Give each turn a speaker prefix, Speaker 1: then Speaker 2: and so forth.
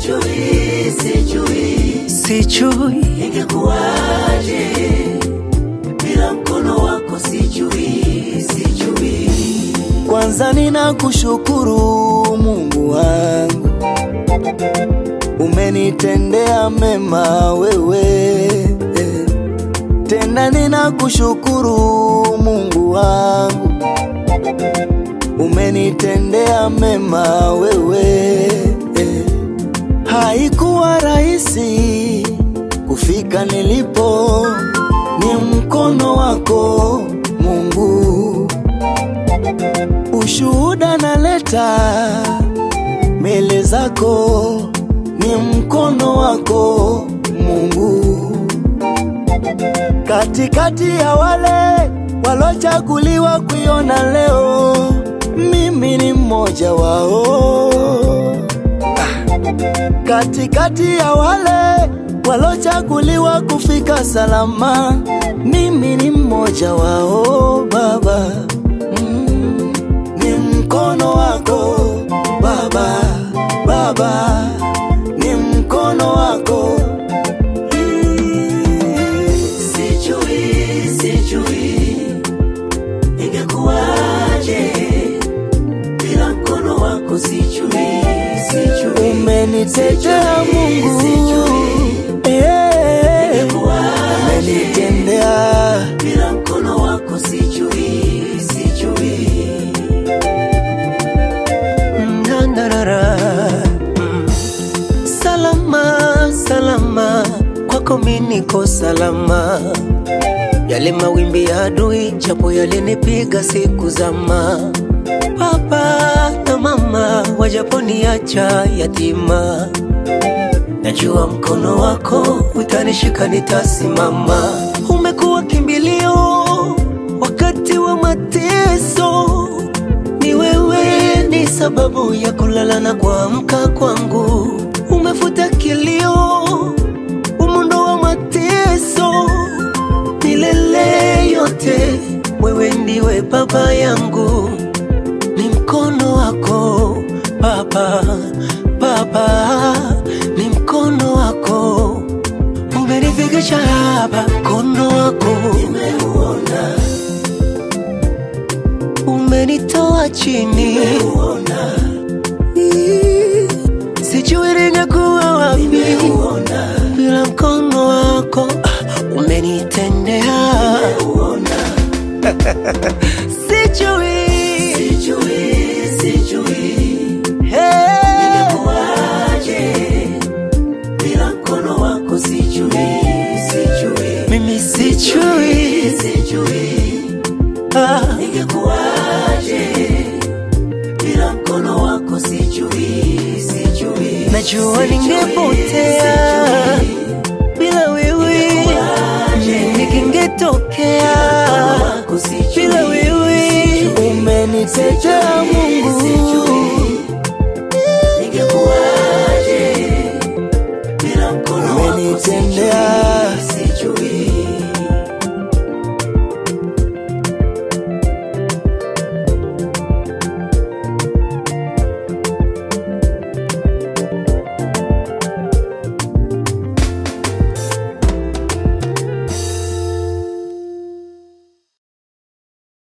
Speaker 1: sijui, sijui
Speaker 2: sijui
Speaker 1: ingekuwaje bila mkono wako, sijui, sijui.
Speaker 3: Kwanza ninakushukuru Mungu wangu, umenitendea mema wewe. Tena ninakushukuru Mungu wangu, umenitendea mema wewe. Haikuwa rahisi kufika nilipo, ni mkono wako Mungu ushuhuda naleta mbele zako, ni mkono wako Mungu. Katikati ya wale walochaguliwa kuiona leo, mimi ni mmoja wao. Katikati ya wale walochaguliwa kufika salama, mimi ni mmoja wao Baba. Mm, ni mkono wako Baba, Baba, ni mkono wako
Speaker 1: Sijui, sijui ingekuwaje bila mkono wako, sijui, sijui
Speaker 3: umenitetea Mungu, Eh, umenitendea
Speaker 1: bila mkono wako, sijui, sijui
Speaker 2: Nandarara. Mm. Salama, salama, kwako mi niko salama. Yale mawimbi ya adui japo yalinipiga siku zama, baba na mama wajaponiacha yatima, najua mkono wako utanishika, nitasimama. Umekuwa kimbilio wakati wa mateso ni wewe ni sababu ya kulala na kuamka kwangu. Umefuta kilio, umondoa mateso, milele yote wewe ndiwe baba yangu. Ni mkono wako Baba, Baba, ni mkono wako umenifikisha hapa, mkono wako
Speaker 1: nimeuona,
Speaker 2: umenitoa chini
Speaker 1: nimeuona,
Speaker 2: sijui ningekuwa wapi
Speaker 1: nimeuona,
Speaker 2: bila mkono wako ah, umenitendea
Speaker 1: nimeuona.
Speaker 2: sijui
Speaker 1: Sijui, sijui
Speaker 2: hey,
Speaker 1: ingekuwaje bila mkono wako, sijui, sijui
Speaker 2: mimi sijui
Speaker 1: sijui
Speaker 2: ah,
Speaker 1: ingekuwaje bila mkono wako, sijui, sijui
Speaker 2: najua ningepotea bila wewe nikingetokea
Speaker 1: wako, sijui
Speaker 2: bila wewe
Speaker 3: umenitetea